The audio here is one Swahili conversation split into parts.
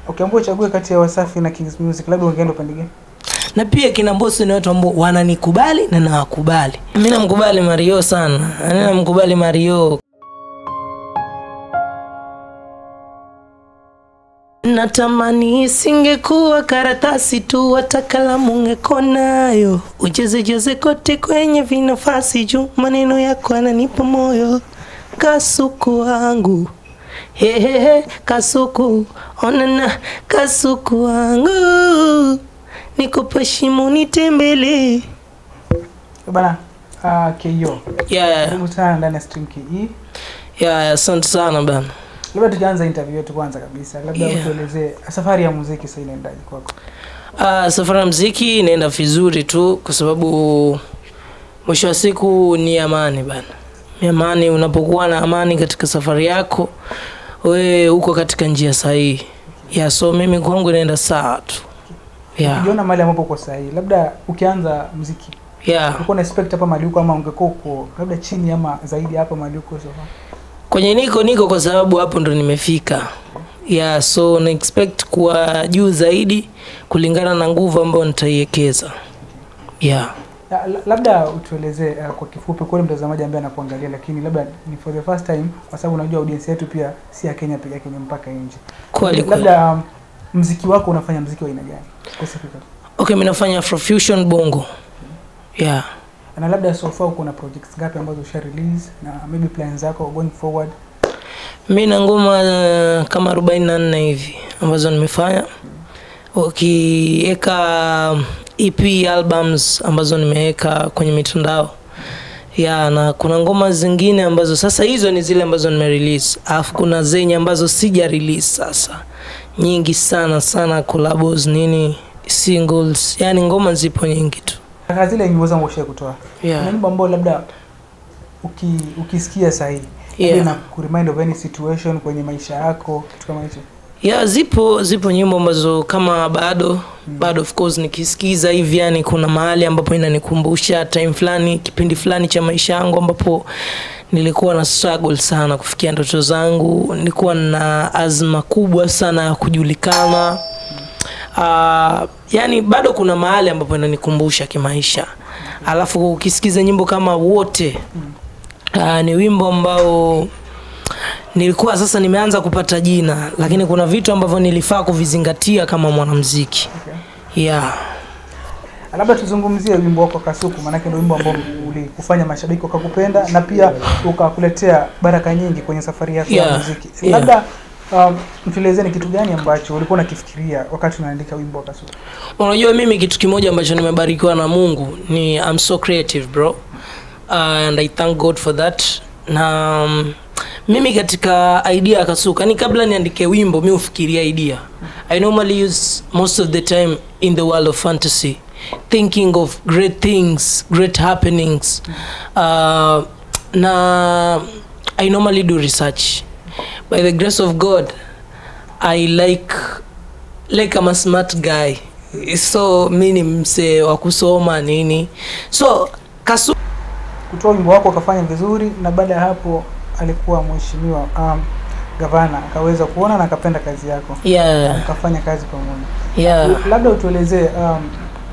Ukiambiwa uchague kati ya Wasafi na Kings Music, labda ungeenda upande gani? na pia kina Mbosso ni watu ambao wananikubali na nawakubali. Mimi namkubali Mario sana, Yaani namkubali Mario. Natamani isingekuwa karatasi tu, hata kalamu ungekuwa nayo, ucheze cheze kote kwenye vinafasi juu, maneno yako yananipa moyo, kasuku wangu hehehe, kasuku onana, kasuku wangu nikupe shimo nitembelee. Eh, Bana uh, KO. Yeah, Karibu sana ndani ya Stream KE. yeah, asante sana bana. Labda tujaanza interview yetu kwanza kabisa, labda Yeah. utuelezee safari ya muziki sasa inaendaje kwako? Uh, safari ya mziki inaenda vizuri tu kwa sababu mwisho wa siku ni amani bana. Ni amani, unapokuwa na amani katika safari yako, we uko katika njia sahihi. Yeah, so mimi kwangu inaenda sawa tu. Yeah, Ukijiona mahali ambapo uko sahihi, labda ukianza muziki yeah. ulikuwa na expect hapa mahali uko ama ungekuwa uko labda chini ama zaidi hapa mahali uko so far? Kwenye niko niko kwa sababu hapo ndo nimefika. Yeah, so na expect kuwa juu zaidi kulingana na nguvu ambayo nitaiwekeza. Yeah. La- la- labda utuelezee uh, kwa kifupi kwa yule mtazamaji ambaye anakuangalia, lakini labda ni for the first time, kwa sababu unajua audience yetu pia si ya Kenya peke yake, ni mpaka nje. Kweli kweli. Labda um, mziki wako unafanya mziki wa aina gani specifically? Okay, mimi nafanya Afrofusion bongo. Yeah. Na labda so far uko na projects ngapi ambazo usha release na maybe plans zako going forward? Mimi na ngoma uh, kama 44 hivi ambazo nimefanya. Ukiweka EP albums ambazo nimeweka kwenye mitandao. Ya, na kuna ngoma zingine ambazo sasa hizo ni zile ambazo nime release. Alafu kuna zenye ambazo sija release sasa. Nyingi sana sana collabos nini singles. Yaani ngoma zipo nyingi tu. Kaka zile nyimbo zangu usha kutoa. Yeah. Kuna nyimbo ambayo labda uki, ukisikia sahihi Yeah. yeah. na kuremind of any situation kwenye maisha yako kitu kama hicho. ya zipo zipo nyimbo ambazo kama bado bado of course nikisikiza hivi yani kuna mahali ambapo inanikumbusha time fulani kipindi fulani cha maisha yangu ambapo nilikuwa na struggle sana kufikia ndoto zangu nilikuwa na azma kubwa sana ya kujulikana uh, yani bado kuna mahali ambapo inanikumbusha kimaisha alafu ukisikiza nyimbo kama wote uh, ni wimbo ambao nilikuwa sasa nimeanza kupata jina lakini kuna vitu ambavyo nilifaa kuvizingatia kama mwanamziki Okay. yeah. labda tuzungumzie wimbo wako Kasuku, maanake ndio wimbo ambao ulikufanya mashabiki wakakupenda na pia ukakuletea baraka nyingi kwenye safari yako ya Yeah, muziki. yeah. Labda um, mtuelezee ni kitu gani ambacho ulikuwa unakifikiria wakati unaandika wimbo wa Kasuku? unajua mimi kitu kimoja ambacho nimebarikiwa na mungu ni I'm so creative bro uh, and I thank God for that na um, mimi katika idea ya kasuka ni kabla niandike wimbo mi hufikiria idea I normally use most of the time in the world of fantasy thinking of great things great happenings uh, na I normally do research by the grace of God I like like I'm a smart guy so mi ni msee wa kusoma nini so kasu Kutoa wimbo wako ukafanya vizuri, na baada ya hapo alikuwa mheshimiwa um, gavana akaweza kuona na akapenda kazi yako, yeah, akafanya kazi pamoja. yeah. labda utuelezee um,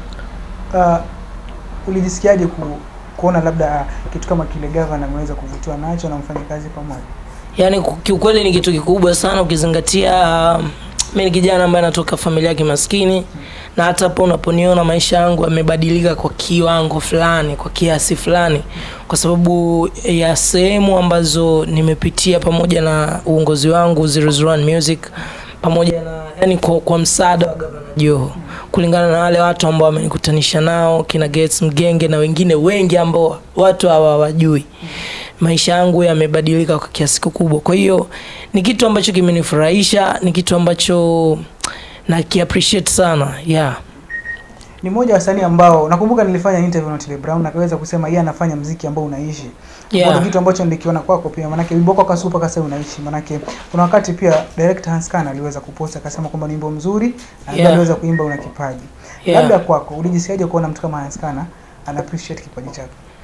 uh, ulijisikiaje ku, kuona labda uh, kitu kama kile gavana ameweza kuvutiwa nacho na mfanye kazi pamoja yaani ku- kiukweli ni kitu kikubwa sana ukizingatia um, mi ni kijana ambaye anatoka familia ya kimaskini na hata hapo unaponiona maisha yangu yamebadilika kwa kiwango fulani kwa kiasi fulani kwa sababu ya sehemu ambazo nimepitia pamoja na uongozi wangu 001 music pamoja na yani kwa, kwa msaada wa gavana joho kulingana na wale watu ambao wamenikutanisha nao kina Gates mgenge na wengine wengi ambao watu hawa hawajui maisha yangu yamebadilika kwa kiasi kikubwa kwa hiyo ni kitu ambacho kimenifurahisha ni kitu ambacho na kiappreciate sana yeah ni mmoja wa wasanii ambao nakumbuka nilifanya interview na Otile Brown na akaweza kusema yeye anafanya mziki ambao unaishi Yeah. Kwa kitu ambacho nilikiona kwako pia manake wimbo wako kasupa kasa unaishi manake kuna wakati pia director Hans Kana aliweza kuposta akasema kwamba ni wimbo mzuri na Yeah. aliweza kuimba una kipaji Yeah. labda kwako ulijisikiaje kuona mtu kama Hans Kana ana appreciate kipaji chako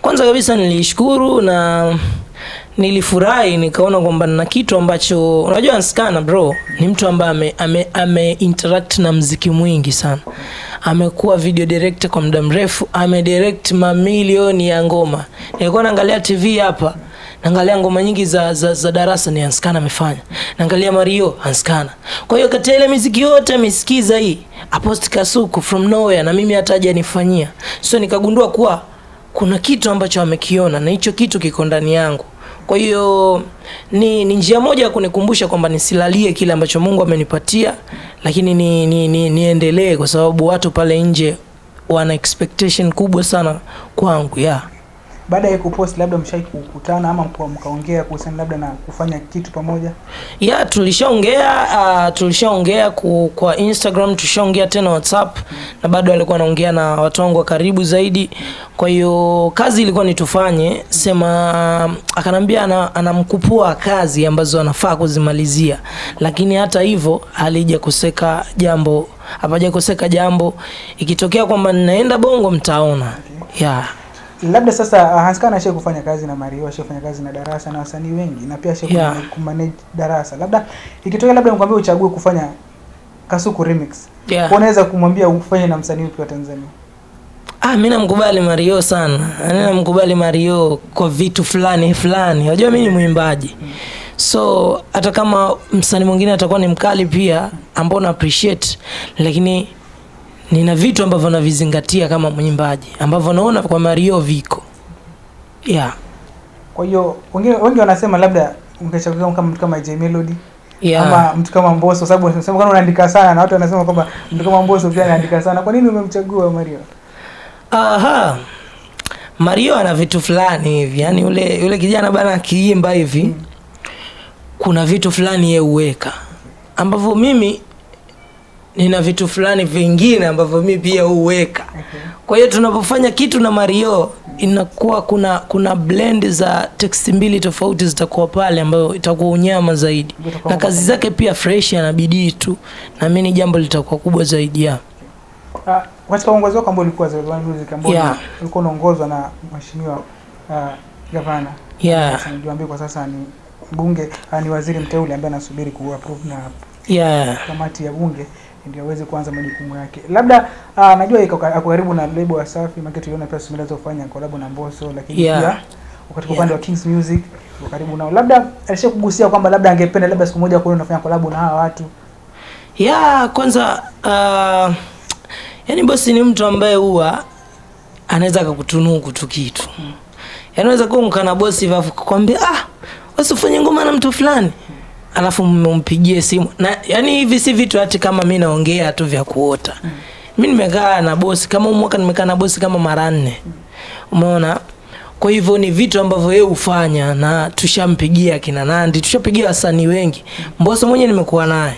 kwanza kabisa nilishukuru na nilifurahi nikaona kwamba na kitu ambacho unajua nskana bro ni mtu ambaye ame, ame, ame interact na mziki mwingi sana amekuwa video director kwa muda mrefu amedirect mamilioni ya ngoma nilikuwa naangalia tv hapa naangalia ngoma nyingi za, za, za darasa ni anskana amefanya naangalia mario anskana kwa hiyo kati ya ile miziki yote amesikiza hii aposti kasuku from nowhere na mimi hata hajanifanyia so nikagundua kuwa kuna kitu ambacho amekiona na hicho kitu kiko ndani yangu kwa hiyo ni, ni njia moja ya kunikumbusha kwamba nisilalie kile ambacho mungu amenipatia lakini ni, ni, ni, niendelee kwa sababu watu pale nje wana expectation kubwa sana kwangu yeah. baada ya kupost labda mshai kukutana ama mka- mkaongea kuhusiana labda na kufanya kitu pamoja ya tulishaongea uh, tulishaongea ku, kwa instagram tulishaongea tena whatsapp na bado alikuwa anaongea na watu wangu wa karibu zaidi kwa hiyo kazi ilikuwa ni tufanye sema akanambia ana, anamkupua kazi ambazo anafaa kuzimalizia lakini hata hivyo halijakoseka jambo hapajakoseka jambo ikitokea kwamba ninaenda bongo mtaona yeah. labda sasa uh, Hanskana ashai kufanya kazi na Mario, ashai kufanya kazi na Darasa na wasanii wengi na pia ashai Yeah. yeah. kumanage Darasa. Labda ikitokea labda nikwambia uchague kufanya Kasuku remix, Yeah. unaweza kumwambia ufanye na msanii upi wa Tanzania? Ah, mi namkubali Mario sana. Mi namkubali Mario kwa vitu fulani fulani. Unajua mi ni mwimbaji. So hata kama msanii mwingine atakuwa ni mkali pia ambao na appreciate lakini nina vitu ambavyo navizingatia kama mwimbaji ambavyo naona kwa Mario viko. Yeah. Kwa hiyo wengine wengi wanasema labda ungechagua kama mtu kama J Melody Yeah. ama mtu kama Mbosso, sababu wanasema kama unaandika sana na watu wanasema kwamba mtu kama Mbosso pia anaandika sana. Kwa nini umemchagua Mario? Aha. Mario ana vitu fulani hivi, yaani yule yule kijana bana akiimba hivi kuna vitu fulani yeye huweka ambavyo mimi nina vitu fulani vingine ambavyo mimi pia huweka. Okay. Kwa hiyo tunapofanya kitu na Mario inakuwa kuna kuna blend za text mbili tofauti zitakuwa pale ambayo itakuwa unyama zaidi, Itakuwa na kazi zake pia fresh, ana bidii tu, na mimi litakuwa litakuwa kubwa zaidi ya Ah, katika uongozi wako ambao ulikuwa Zero One Music ambao Yeah. ulikuwa unaongozwa na mheshimiwa uh, gavana yeah, Hassan Joambi kwa sasa ni mbunge uh, ni waziri mteule ambaye anasubiri kuapprove na yeah. kamati ya bunge ndio aweze kuanza majukumu yake. Labda uh, najua iko ka- ako karibu na lebo ya Safi, maana tuliona pia Sumila kufanya collab na Mbosso, lakini Yeah. pia uko katika upande wa Kings Music uko karibu nao. Labda alishakugusia kwamba labda angependa labda siku moja kuona unafanya collab na hawa watu. ya kwanza uh, yani bosi ni mtu ambaye huwa anaweza akakutunuku tu kitu yani unaweza kuwa mkana bosi hivyo alafu kukwambia ah wasifanye ngoma na mtu fulani alafu mmpigie simu na yani hivi si vitu hati kama mi naongea tu vya kuota mi nimekaa na bosi kama huu mwaka nimekaa na bosi kama mara nne umeona kwa hivyo ni vitu ambavyo yeye hufanya na tushampigia kina nandi tushapigia wasanii wengi mboso mwenye nimekuwa naye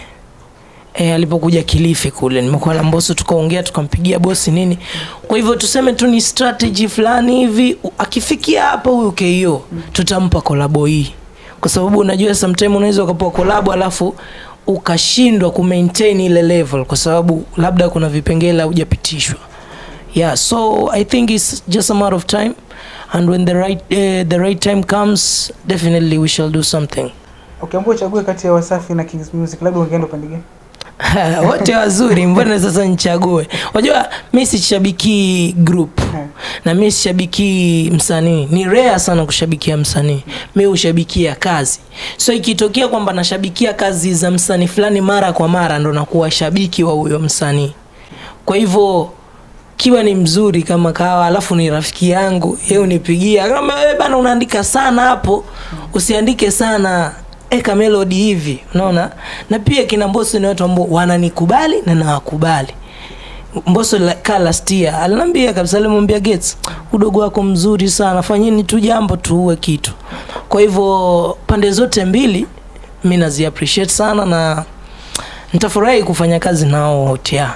e, alipokuja Kilifi kule nimekuwa na Mbosso tukaongea tukampigia bosi nini. Kwa hivyo tuseme tu ni strategy fulani hivi, u- akifikia hapa huyu KO tutampa kolabo hii, kwa sababu unajua sometime unaweza ukapewa kolabo alafu ukashindwa ku maintain ile level kwa sababu labda kuna vipengele hujapitishwa. Yeah, so I think it's just a matter of time and when the right uh, the right time comes definitely we shall do something. Ukiambiwa uchague kati ya Wasafi na Kings Music, labda ungeenda upande gani? wote wazuri mbona sasa nichague unajua mi sishabiki group Eh. na mi sishabiki msanii ni rare sana kushabikia msanii mi hushabikia kazi so ikitokea kwamba nashabikia kazi za msanii fulani mara kwa mara ndo nakuwa shabiki wa huyo msanii kwa hivyo kiwa ni mzuri kama kawa alafu ni rafiki yangu ye unipigia kama wewe bana unaandika sana hapo usiandike sana eka melody hivi unaona na pia kina mboso ni watu ambao wananikubali na nawakubali mboso la- ka last year aliniambia kabisa alimwambia Gates udogo wako mzuri sana fanyeni tu jambo tuue kitu kwa hivyo pande zote mbili mi nazi appreciate sana na nitafurahi kufanya kazi nao wote yeah.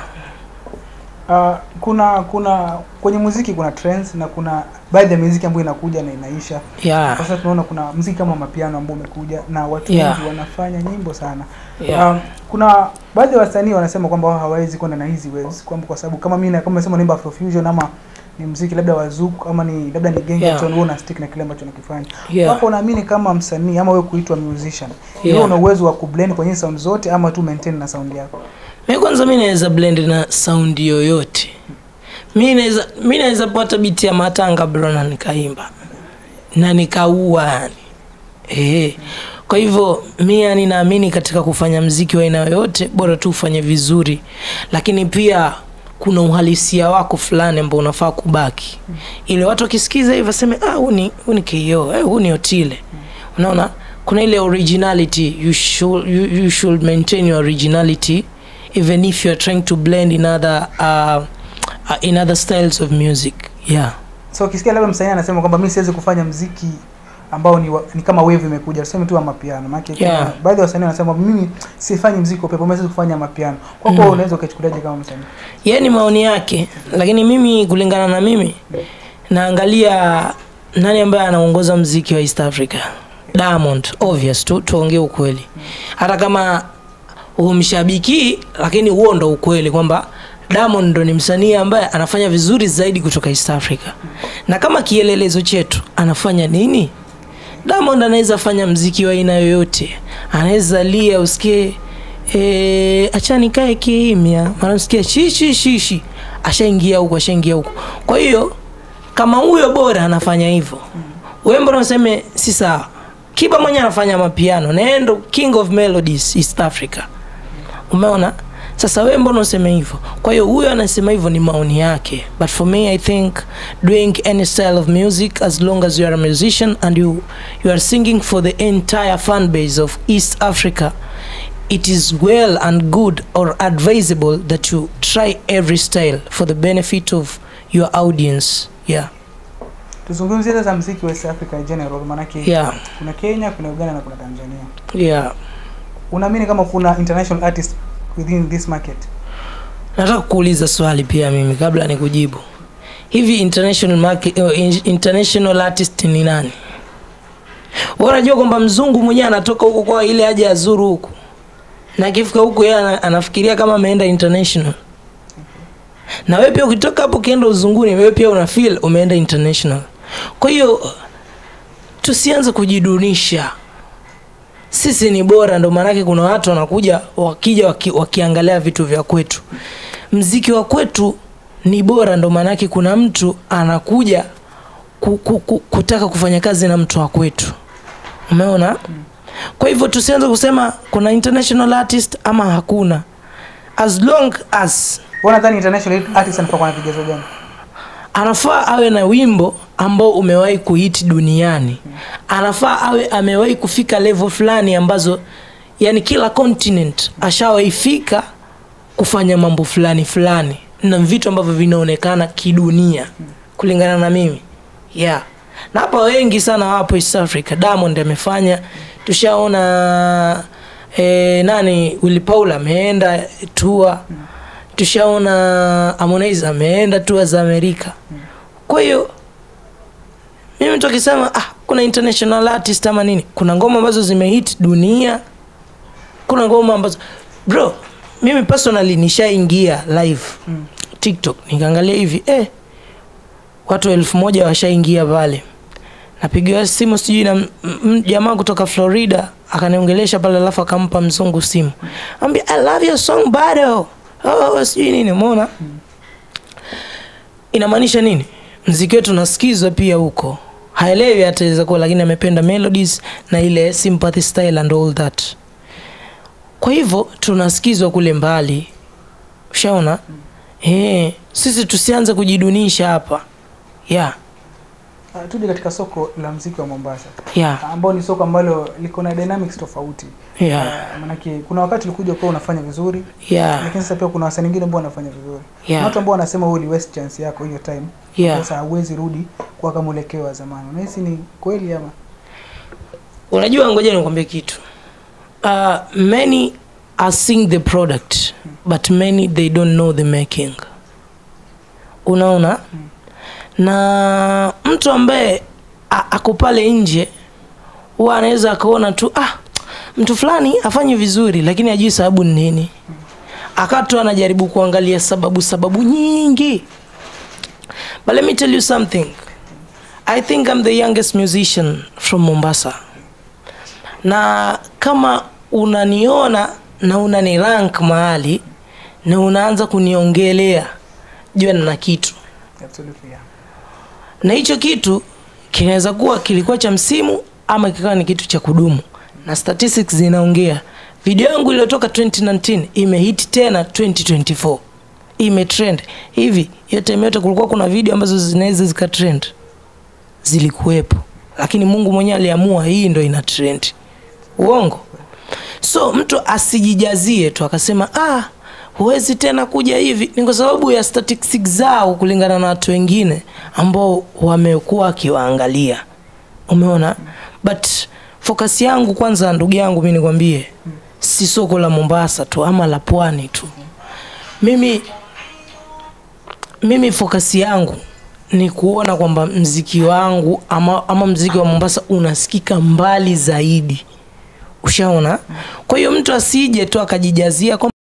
Uh, kuna kuna kwenye muziki kuna trends na kuna baadhi ya muziki ambayo inakuja na inaisha. Yeah. Kwa sasa tunaona kuna muziki kama mapiano ambao umekuja na watu Yeah. wengi wanafanya nyimbo sana. Yeah. Um, kuna baadhi ya wasanii wanasema kwamba wao hawawezi kwenda na hizi waves kwamba kwa sababu kama mimi na- kama nasema naimba Afrofusion ama ni mziki labda wazuku ama ni labda ni gengetone Yeah. wewe una stick na kile ambacho unakifanya Yeah. hapo unaamini kama msanii ama wewe kuitwa musician Yeah. wewe una uwezo wa kublend kwenye sound zote ama tu maintain na sound yako mi kwanza mi naweza blend na sound yoyote mi naweza mi naweza pata biti ya matanga bro na nikaimba na nikaua yani eh kwa hivyo mi yani naamini katika kufanya mziki wa aina yoyote bora tu ufanye vizuri lakini pia kuna uhalisia wako fulani ambao unafaa kubaki ili watu wakisikiza hivyo waseme ah huu ni huu ni KO eh, huu ni Otile unaona kuna ile originality you should, you, you should maintain your originality even if you're trying to blend in other uh, uh, in other styles of music yeah so ukisikia labda msanii anasema kwamba mimi siwezi kufanya mziki ambao ni, wa, ni kama wave imekuja tuseme tu wa mapiano maana Yeah. baadhi ya wasanii wanasema mimi sifanyi mziki wa upepo mimi siwezi kufanya mapiano kwa kwa Mm. unaweza ukachukuliaje kama msanii ye ni maoni yake lakini mimi kulingana na mimi naangalia nani ambaye anaongoza mziki wa east africa diamond obvious tu tuongee ukweli hata kama humshabiki lakini huo ndo ukweli kwamba diamond ndo ni msanii ambaye anafanya vizuri zaidi kutoka east africa na kama kielelezo chetu anafanya nini diamond anaweza fanya mziki wa aina yoyote anaweza lia usikie e, acha nikae kimya mara usikie shishi shishi ashaingia huko ashaingia huko kwa hiyo kama huyo bora anafanya hivyo wewe mbona useme si sawa kiba mwenye anafanya mapiano naendo king of melodies east africa umeona sasa wewe mbona useme hivyo kwa hiyo huyo anasema hivyo ni maoni yake but for me i think doing any style of music as long as you are a musician and you, you are singing for the entire fan base of east africa it is well and good or advisable that you try every style for the benefit of your audience yeah tuzungumzie sasa mziki wa East Africa in general maanake yeah kuna Kenya kuna Uganda na kuna Tanzania yeah unaamini kama kuna international artist within this market nataka kuuliza swali pia mimi kabla ni kujibu hivi international market, uh, international artist ni nani Wewe unajua kwamba mzungu mwenyewe anatoka huko kwa ile aje azuru huku na akifika huku yeye ana- anafikiria kama ameenda international na wewe pia ukitoka hapo ukienda uzunguni wewe pia una feel umeenda international kwa hiyo tusianze kujidunisha sisi ni bora ndo maanake kuna watu wanakuja wakija waki, wakiangalia vitu vya kwetu mziki wa kwetu ni bora ndo maanake kuna mtu anakuja ku, ku, ku, kutaka kufanya kazi na mtu wa kwetu umeona kwa hivyo tusianze kusema kuna international artist ama hakuna as long as wewe nadhani international artist anafaa kuwa na vigezo gani anafaa awe na wimbo ambao umewahi kuhiti duniani anafaa awe amewahi kufika level fulani ambazo yani kila continent ashawaifika kufanya mambo fulani fulani na vitu ambavyo vinaonekana kidunia kulingana na mimi yeah na hapa wengi sana wapo east africa diamond amefanya tushaona eh, nani willy paul ameenda tua tushaona harmonize ameenda tua za amerika kwa hiyo mimi mtu akisema ah, kuna international artist ama nini kuna ngoma ambazo zimehit dunia kuna ngoma ambazo bro mimi personally nishaingia live Mm. tiktok nikaangalia hivi eh, watu elfu moja washaingia pale napigiwa simu sijui na m- m- jamaa kutoka florida akaniongelesha pale alafu akampa mzungu simu ambia i love your song bado oh, sijui nini umeona inamaanisha nini mziki wetu unasikizwa pia huko haelewi ataweza kuwa lakini amependa melodies na ile sympathy style and all that kwa hivyo tunasikizwa kule mbali ushaona eh sisi tusianze kujidunisha hapa yeah uh, tuje katika soko la mziki wa Mombasa yeah ambao ni soko ambalo liko na dynamics tofauti yeah uh, manake kuna wakati ulikuja ukawa unafanya vizuri yeah lakini sasa pia kuna wasanii wengine ambao wanafanya vizuri Kuna yeah watu ambao wanasema wewe uli waste chance yako hiyo time yeah sasa hauwezi rudi kwa kama mwelekeo wa zamani unahisi ni kweli ama unajua ngoja nikwambie kitu uh, many are seeing the product but many they don't know the making unaona na mtu ambaye a- ako pale nje huwa anaweza akaona tu ah mtu fulani afanye vizuri lakini ajui sababu ni nini akawa tu anajaribu kuangalia sababu sababu nyingi but let me tell you something i think i'm the youngest musician from mombasa na kama unaniona na unani rank mahali na unaanza kuniongelea jua nina kitu Absolutely, yeah. na hicho kitu kinaweza kuwa kilikuwa cha msimu ama kikawa ni kitu cha kudumu na statistics zinaongea video yangu iliyotoka 2019 imehit tena 2024 imetrend hivi hiyo time yote kulikuwa kuna video ambazo zinaweza zikatrend zilikuwepo lakini mungu mwenyewe aliamua hii ndo ina trend uongo so mtu asijijazie tu akasema ah huwezi tena kuja hivi ni kwa sababu ya statistics zao kulingana na watu wengine ambao wamekuwa wakiwaangalia umeona but focus yangu kwanza ndugu yangu mi nikwambie si soko la mombasa tu ama la pwani tu mimi mimi focus yangu ni kuona kwamba mziki wangu ama, ama mziki wa mombasa unasikika mbali zaidi ushaona kwa hiyo mtu asije tu akajijazia kwamba